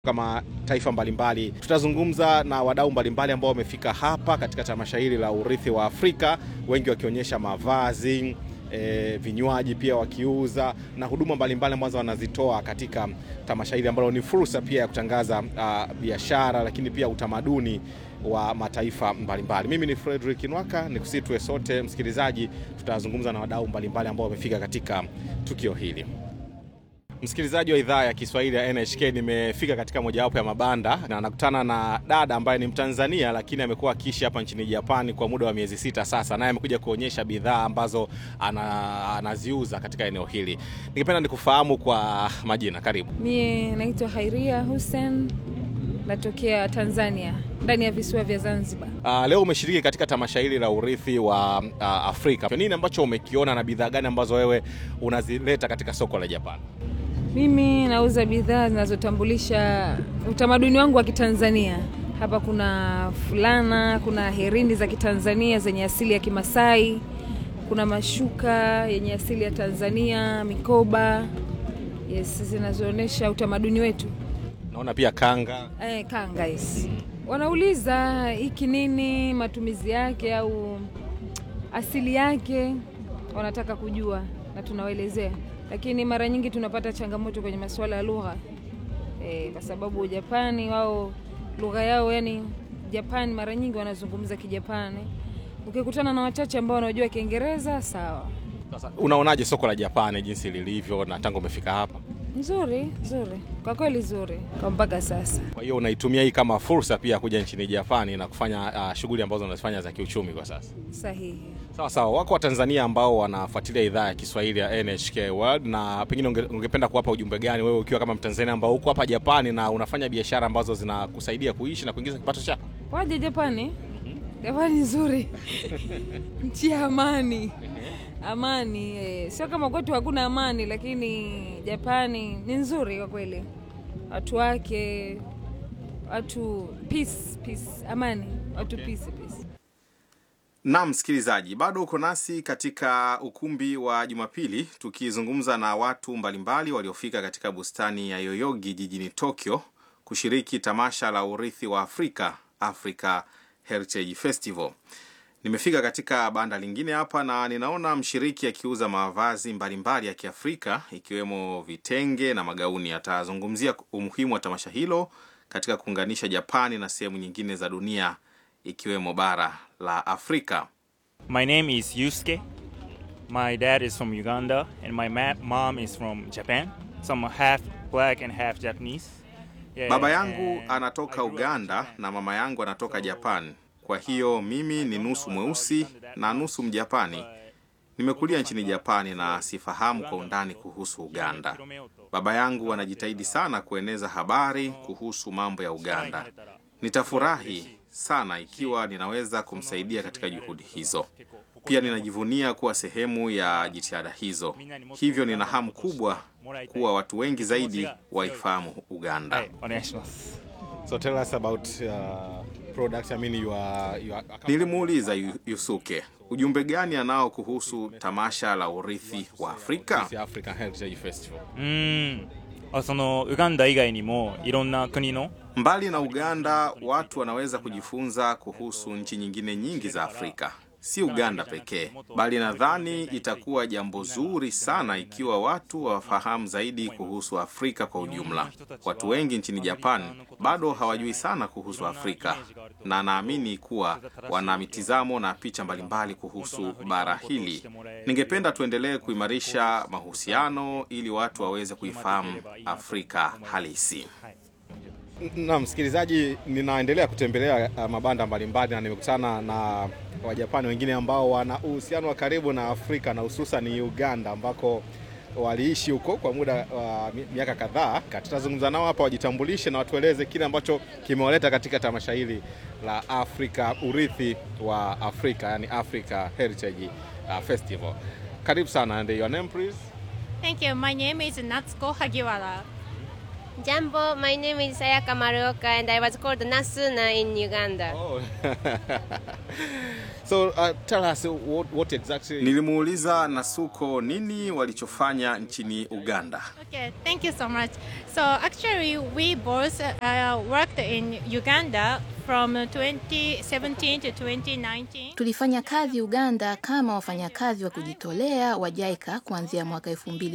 kama taifa mbalimbali. Tutazungumza na wadau mbalimbali ambao wamefika hapa katika tamasha hili la urithi wa Afrika, wengi wakionyesha mavazi E, vinywaji pia wakiuza na huduma mbalimbali ambazo wanazitoa katika tamasha hili ambalo ni fursa pia ya kutangaza uh, biashara lakini pia utamaduni wa mataifa mbalimbali. Mimi ni Frederick Nwaka, nikusitwe sote msikilizaji, tutazungumza na wadau mbalimbali ambao wamefika katika tukio hili. Msikilizaji wa idhaa ya Kiswahili ya NHK, nimefika katika mojawapo ya mabanda na nakutana na dada ambaye ni Mtanzania lakini amekuwa akiishi hapa nchini Japani kwa muda wa miezi sita sasa, naye amekuja kuonyesha bidhaa ambazo ana, anaziuza katika eneo hili. Ningependa nikufahamu kwa majina, karibu. Mie naitwa Hairia Hussein, natokea Tanzania ndani ya visiwa vya Zanzibar. Uh, leo umeshiriki katika tamasha hili la urithi wa uh, Afrika. Nini ambacho umekiona na bidhaa gani ambazo wewe unazileta katika soko la Japani? Mimi nauza bidhaa zinazotambulisha utamaduni wangu wa Kitanzania. Hapa kuna fulana, kuna herini za Kitanzania zenye asili ya Kimasai, kuna mashuka yenye asili ya Tanzania, mikoba yes, zinazoonyesha utamaduni wetu. Naona pia kanga. Eh, kanga yes. Wanauliza hiki nini, matumizi yake au asili yake, wanataka kujua na tunawaelezea lakini mara nyingi tunapata changamoto kwenye masuala ya lugha e, kwa sababu Japani wao lugha yao yani Japani mara nyingi wanazungumza Kijapani. Ukikutana na wachache ambao wanajua Kiingereza sawa. Sasa unaonaje soko la Japani jinsi lilivyo na tangu umefika hapa? Nzuri, nzuri kwa kweli, nzuri kwa mpaka sasa. Kwa hiyo unaitumia hii kama fursa pia kuja nchini Japani na kufanya uh, shughuli ambazo unazifanya za kiuchumi kwa sasa? Sahihi. Sawa sawa. Wako Watanzania ambao wanafuatilia idhaa ya Kiswahili ya NHK World, na pengine unge, ungependa kuwapa ujumbe gani wewe ukiwa kama Mtanzania ambao uko hapa Japani na unafanya biashara ambazo zinakusaidia kuishi na kuingiza kipato chako? Waje Japani. Japani nzuri nchi ya amani amani eh, sio kama kwetu hakuna amani, lakini Japani ni nzuri kwa kweli, watu wake, watu peace, peace, amani, watu Okay. peace, peace. Naam, msikilizaji, bado uko nasi katika ukumbi wa Jumapili tukizungumza na watu mbalimbali waliofika katika bustani ya Yoyogi jijini Tokyo kushiriki tamasha la urithi wa Afrika, Africa Heritage Festival. Nimefika katika banda lingine hapa na ninaona mshiriki akiuza mavazi mbalimbali ya Kiafrika ikiwemo vitenge na magauni. Atazungumzia umuhimu wa tamasha hilo katika kuunganisha Japani na sehemu nyingine za dunia ikiwemo bara la Afrika. My name is Yusuke. My dad is from Uganda, and my ma- mom is from Japan. So I'm half black and half Japanese. Yeah, Baba yangu and anatoka I grew up in Uganda Japan. na mama yangu anatoka Japan. Kwa hiyo mimi ni nusu mweusi na nusu Mjapani. Nimekulia nchini Japani na sifahamu kwa undani kuhusu Uganda. Baba yangu anajitahidi sana kueneza habari kuhusu mambo ya Uganda. Nitafurahi sana ikiwa ninaweza kumsaidia katika juhudi hizo. Pia ninajivunia kuwa sehemu ya jitihada hizo. Hivyo nina hamu kubwa kuwa watu wengi zaidi waifahamu Uganda. はい、お願いします。 So tell us about uh, products. I mean you are, you are... Nilimuuliza Yu- Yusuke ujumbe gani anao kuhusu tamasha la urithi wa Afrika. African Heritage Festival. うーん。あそのウガンダ以外にもいろんな国の Mbali na Uganda, watu wanaweza kujifunza kuhusu nchi nyingine nyingi za Afrika, si Uganda pekee, bali nadhani itakuwa jambo zuri sana ikiwa watu wafahamu zaidi kuhusu Afrika kwa ujumla. Watu wengi nchini Japan bado hawajui sana kuhusu Afrika, na naamini kuwa wana mitizamo na picha mbalimbali kuhusu bara hili. Ningependa tuendelee kuimarisha mahusiano ili watu waweze kuifahamu Afrika halisi. Na msikilizaji, ninaendelea kutembelea uh, mabanda mbalimbali na nimekutana na Wajapani wengine ambao wana uhusiano wa karibu na Afrika na hususan Uganda ambako waliishi huko kwa muda wa mi- miaka kadhaa. Tutazungumza nao hapa, wajitambulishe na watueleze kile ambacho kimewaleta katika tamasha hili la Afrika, urithi wa Afrika, yani Africa Heritage uh, Festival. Karibu sana, and your name please? Thank you. My name is Natsuko Hagiwara. Jambo, my name is Sayaka Maruoka and I was called Nasuna in Uganda. Oh. so uh, tell us what, what exactly. Nilimuuliza Nasuko nini walichofanya nchini Uganda. Okay, thank you so much. So actually, we both uh, worked in Uganda from 2017 to 2019. Tulifanya kazi Uganda kama wafanyakazi wa kujitolea wa JICA kuanzia mwaka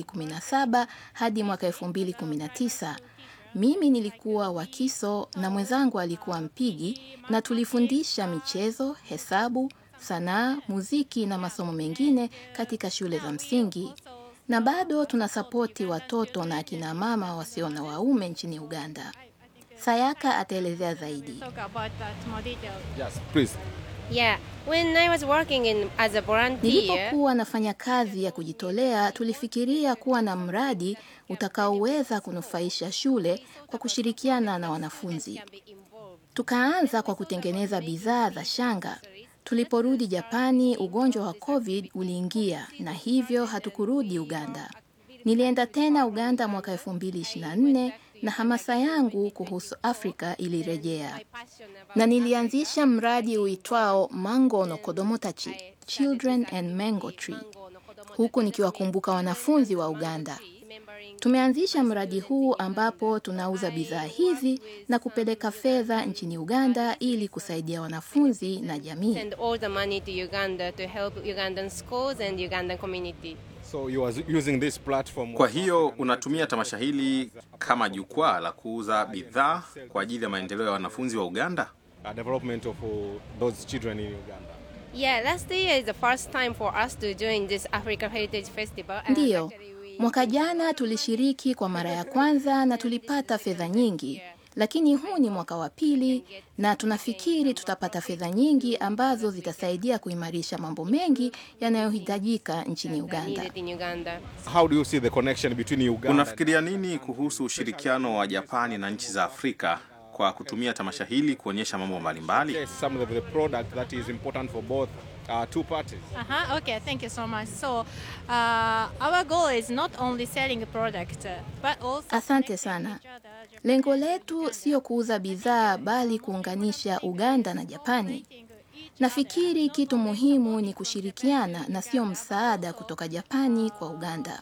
2017 hadi mwaka 2019. Mimi nilikuwa wakiso na mwenzangu alikuwa mpigi, na tulifundisha michezo, hesabu, sanaa, muziki na masomo mengine katika shule za msingi, na bado tunasapoti watoto na akina mama wasio na waume nchini Uganda. Sayaka ataelezea zaidi. Talk about that more detail. Yes, please. Yeah, when I was working in as a volunteer, Nilipokuwa nafanya kazi ya kujitolea, tulifikiria kuwa na mradi utakaoweza kunufaisha shule kwa kushirikiana na wanafunzi. Tukaanza kwa kutengeneza bidhaa za shanga. Tuliporudi Japani, ugonjwa wa COVID uliingia na hivyo hatukurudi Uganda. Nilienda tena Uganda mwaka 2024 na hamasa yangu kuhusu Afrika ilirejea na nilianzisha mradi uitwao Mango no Kodomotachi, Children and Mango Tree, huku nikiwakumbuka wanafunzi wa Uganda. Tumeanzisha mradi huu ambapo tunauza bidhaa hizi na kupeleka fedha nchini Uganda ili kusaidia wanafunzi na jamii. send all the money to Uganda to help Ugandan schools and Ugandan community. So you are using this platform. Kwa hiyo unatumia tamasha hili kama jukwaa la kuuza bidhaa kwa ajili ya maendeleo ya wanafunzi wa Uganda? uh, development of uh, those children in Uganda. Yeah, last year is the first time for us to join this African Heritage Festival. and Ndiyo, actually we- mwaka jana tulishiriki kwa mara ya kwanza na tulipata fedha nyingi, lakini huu ni mwaka wa pili na tunafikiri tutapata fedha nyingi ambazo zitasaidia kuimarisha mambo mengi yanayohitajika nchini Uganda. needed in Uganda. How do you see the connection between Uganda? Unafikiria nini kuhusu ushirikiano wa Japani na nchi za Afrika kwa kutumia tamasha hili kuonyesha mambo mbalimbali? Yes, some of the product that is important for both uh, two parties. Uh-huh, okay, thank you so much. So, uh, our goal is not only selling a product, uh, but also Asante sana. Lengo letu sio kuuza bidhaa bali kuunganisha Uganda na Japani. Nafikiri kitu muhimu ni kushirikiana na sio msaada kutoka Japani kwa Uganda.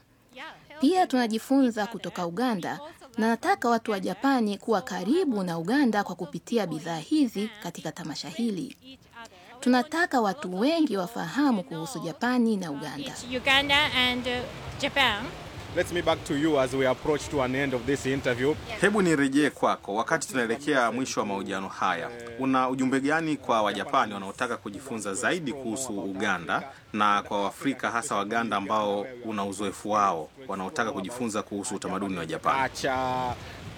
Pia tunajifunza kutoka Uganda na nataka watu wa Japani kuwa karibu na Uganda kwa kupitia bidhaa hizi katika tamasha hili. Tunataka watu wengi wafahamu kuhusu Japani na Uganda. Uganda and uh, Japan. Let's me back to you as we approach to an end of this interview. Hebu nirejee kwako, wakati tunaelekea mwisho wa mahojiano haya, una ujumbe gani kwa Wajapani wanaotaka kujifunza zaidi kuhusu Uganda na kwa Waafrika hasa Waganda ambao una uzoefu wao wanaotaka kujifunza kuhusu utamaduni wa Japani? Acha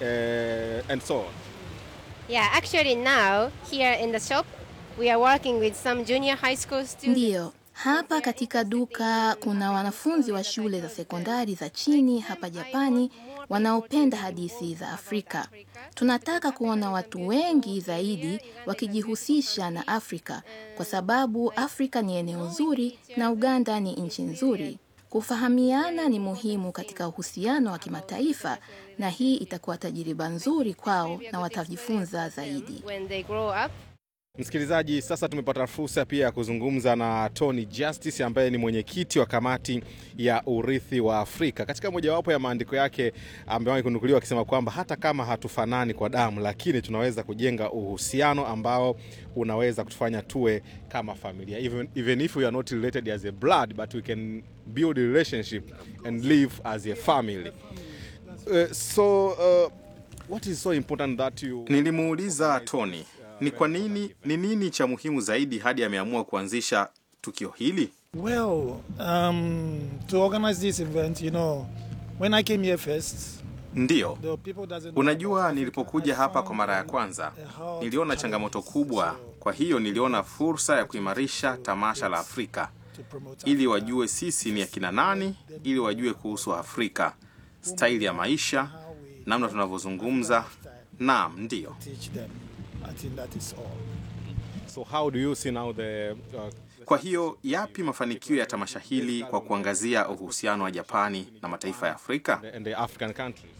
uh, and so on. Yeah, actually now here in the shop we are working with some junior high school students. Ndiyo, hapa katika duka kuna wanafunzi wa shule za sekondari za chini hapa Japani wanaopenda hadithi za Afrika. Tunataka kuona watu wengi zaidi wakijihusisha na Afrika kwa sababu Afrika ni eneo zuri na Uganda ni nchi nzuri. Kufahamiana ni muhimu katika uhusiano wa kimataifa na hii itakuwa tajiriba nzuri kwao na watajifunza zaidi. When they grow up, Msikilizaji, sasa tumepata fursa pia ya kuzungumza na Tony Justice ambaye ni mwenyekiti wa kamati ya urithi wa Afrika. Katika mojawapo ya maandiko yake amewahi kunukuliwa akisema kwamba hata kama hatufanani kwa damu, lakini tunaweza kujenga uhusiano ambao unaweza kutufanya tuwe kama familia. Even, even if we are not related as a blood, but we can build a relationship and live as a family. Uh, so uh, what is so important that you Nilimuuliza Tony ni kwa nini, ni nini cha muhimu zaidi hadi ameamua kuanzisha tukio hili. Well, um, to organize this event, you know, when I came here first, Ndiyo, the people doesn't know unajua, about nilipokuja Africa. I hapa kwa found mara ya a- kwanza a hard niliona changamoto challenge. kubwa, So, kwa hiyo niliona fursa ya kuimarisha tamasha la Afrika to promote ili Africa. wajue sisi ni akina nani, ili wajue kuhusu Afrika, staili ya maisha, namna tunavyozungumza. Naam, ndiyo. teach them. I think that is all. so how do you see now the uh, Kwa hiyo yapi mafanikio ya tamasha hili kwa kuangazia uhusiano wa Japani na mataifa ya Afrika? and the African countries?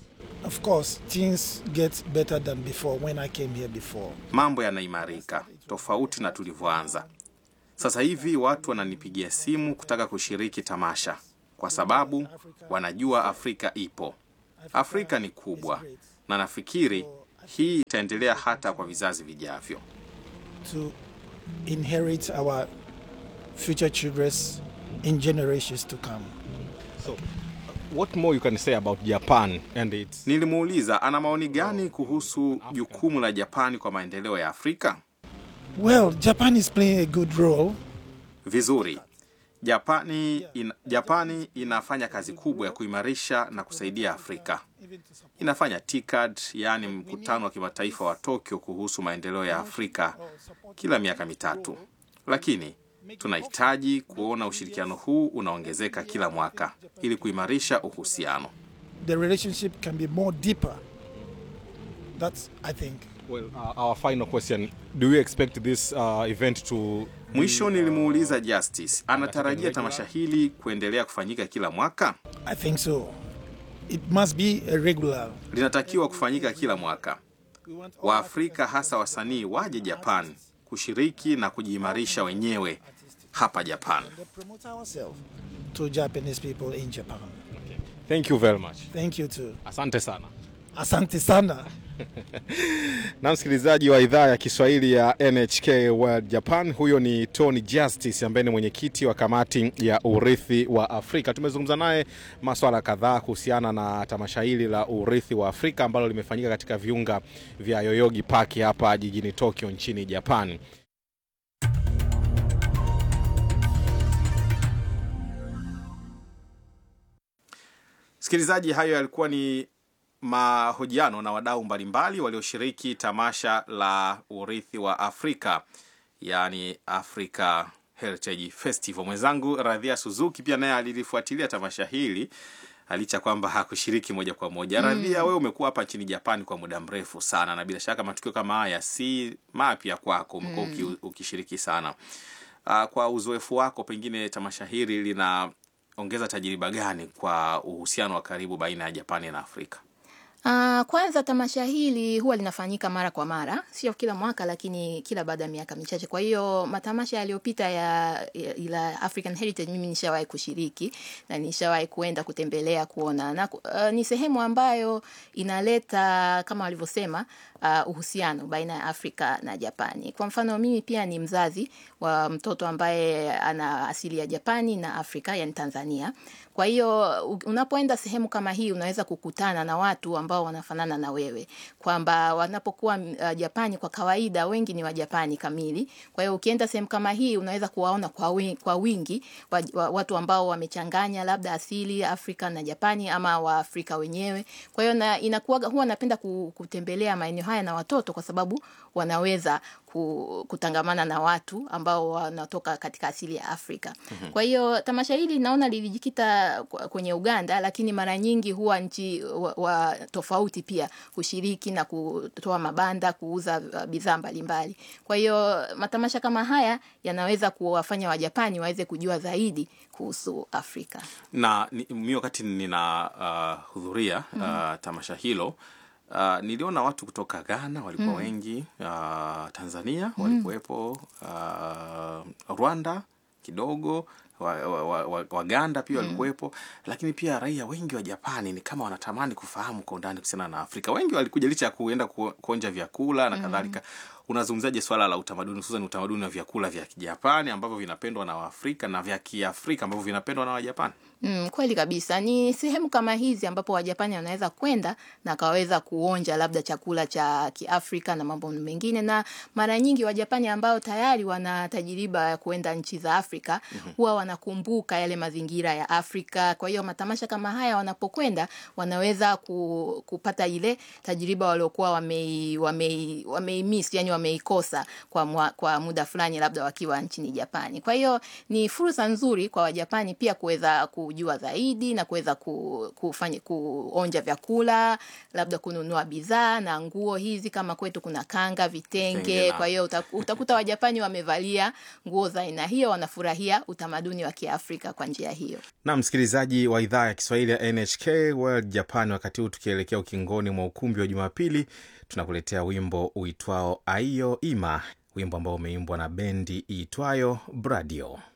of course, things get better than before when I came here before. Mambo yanaimarika tofauti na tulivyoanza. Sasa hivi watu wananipigia simu kutaka kushiriki tamasha kwa sababu wanajua Afrika ipo. Afrika ni kubwa na nafikiri hii itaendelea hata kwa vizazi vijavyo. to inherit our future children in generations to come. So, what more you can say about Japan and its Nilimuuliza ana maoni gani kuhusu jukumu la Japani kwa maendeleo ya Afrika. Well, Japan is playing a good role. Vizuri. Japani, in, Japani inafanya kazi kubwa ya kuimarisha na kusaidia Afrika. Inafanya TICAD, yaani mkutano wa kimataifa wa Tokyo kuhusu maendeleo ya Afrika kila miaka mitatu, lakini tunahitaji kuona ushirikiano huu unaongezeka kila mwaka ili kuimarisha uhusiano. The relationship can be more deeper. That's, I think. well, uh, our final question do you expect this uh, event to Mwisho nilimuuliza Justice anatarajia tamasha hili kuendelea kufanyika kila mwaka. I think so. It must be a regular. Linatakiwa kufanyika kila mwaka. Waafrika hasa wasanii waje Japan kushiriki na kujiimarisha wenyewe hapa Japan. promote ourselves to Japanese people in Japan. thank you very much Thank you too. asante sana Asante sana. na msikilizaji wa idhaa ya Kiswahili ya NHK World Japan, huyo ni Tony Justice ambaye ni mwenyekiti wa kamati ya urithi wa Afrika. Tumezungumza naye maswala kadhaa kuhusiana na tamasha hili la urithi wa Afrika ambalo limefanyika katika viunga vya Yoyogi Park hapa jijini Tokyo nchini Japan. Msikilizaji, hayo yalikuwa ni mahojiano na wadau mbalimbali walioshiriki tamasha la urithi wa Afrika, yaani Africa Heritage Festival. Mwenzangu Radhia Suzuki pia naye alilifuatilia tamasha hili licha kwamba hakushiriki moja kwa moja. Radhia, wewe umekuwa hapa nchini Japani kwa muda mrefu sana, na bila shaka matukio kama haya si mapya kwako, umekuwa uki- ukishiriki sana. Uh, kwa uzoefu wako, pengine tamasha hili linaongeza tajriba gani kwa uhusiano wa karibu baina ya Japani na Afrika? Uh, kwanza tamasha hili huwa linafanyika mara kwa mara, sio kila mwaka, lakini kila baada ya miaka michache. Kwa hiyo matamasha yaliyopita ya, ya ila African Heritage mimi nishawahi kushiriki na nishawahi kuenda kutembelea kuona na, uh, ni sehemu ambayo inaleta kama walivyosema uh, uhusiano baina ya Afrika na Japani. Kwa mfano mimi pia ni mzazi wa mtoto ambaye ana asili ya Japani na Afrika, yani Tanzania. Kwa hiyo u- unapoenda sehemu kama hii unaweza kukutana na watu ambao wanafanana na wewe, kwamba wanapokuwa uh, Japani kwa kawaida wengi ni wa Japani kamili. Kwa hiyo ukienda sehemu kama hii unaweza kuwaona kwa wingi, kwa wingi wa, wa, watu ambao wamechanganya labda asili ya Afrika na Japani ama Waafrika wenyewe. Kwa hiyo na inakuwa huwa napenda ku- kutembelea maeneo haya na watoto kwa sababu wanaweza ku- kutangamana na watu ambao wanatoka katika asili ya Afrika. Kwa hiyo tamasha hili naona lilijikita kwa- kwenye Uganda, lakini mara nyingi huwa nchi wa, wa tofauti pia kushiriki na kutoa mabanda, kuuza uh, bidhaa mbalimbali. Kwa hiyo matamasha kama haya yanaweza kuwafanya Wajapani waweze kujua zaidi kuhusu Afrika. na ni- mi wakati nina uh, hudhuria uh, tamasha hilo uh, niliona watu kutoka Ghana walikuwa wengi uh, Tanzania walikuwepo uh, Rwanda kidogo Waganda wa, wa, wa, Waganda pia walikuwepo, lakini pia raia wengi wa Japani ni kama wanatamani kufahamu kwa undani kuhusiana na Afrika. Wengi walikuja licha ya kuenda ku, kuonja vyakula na kadhalika. Unazungumzaje swala la utamaduni, hususan utamaduni wa vyakula vya Kijapani ambavyo vinapendwa na Waafrika na vya Kiafrika ambavyo vinapendwa na Wajapani? Mm, kweli kabisa. Ni sehemu kama hizi ambapo Wajapani wanaweza kwenda na akaweza kuonja labda chakula cha Kiafrika na mambo mengine, na mara nyingi Wajapani ambao tayari wana tajiriba ya kuenda nchi za Afrika huwa wanakumbuka yale mazingira ya Afrika. Kwa hiyo matamasha kama haya wanapokwenda, wanaweza ku, kupata ile tajiriba waliokuwa wamei, wamei, wameimiss, yani wameikosa kwa, mwa, kwa muda fulani labda wakiwa nchini Japani. Kwa hiyo ni fursa nzuri kwa Wajapani pia kuweza kujua zaidi na kuweza ku, kufanya kuonja vyakula, labda kununua bidhaa na nguo hizi, kama kwetu kuna kanga, vitenge. Vitenge na- Kwa hiyo uta- utakuta Wajapani wamevalia nguo za aina hiyo, wanafurahia utamaduni utamaduni wa Kiafrika kwa njia hiyo. na msikilizaji wa idhaa ya Kiswahili ya NHK World Japan. Wakati huu tukielekea ukingoni mwa ukumbi wa Jumapili, tunakuletea wimbo uitwao Aiyo Ima, wimbo ambao umeimbwa na bendi iitwayo Bradio.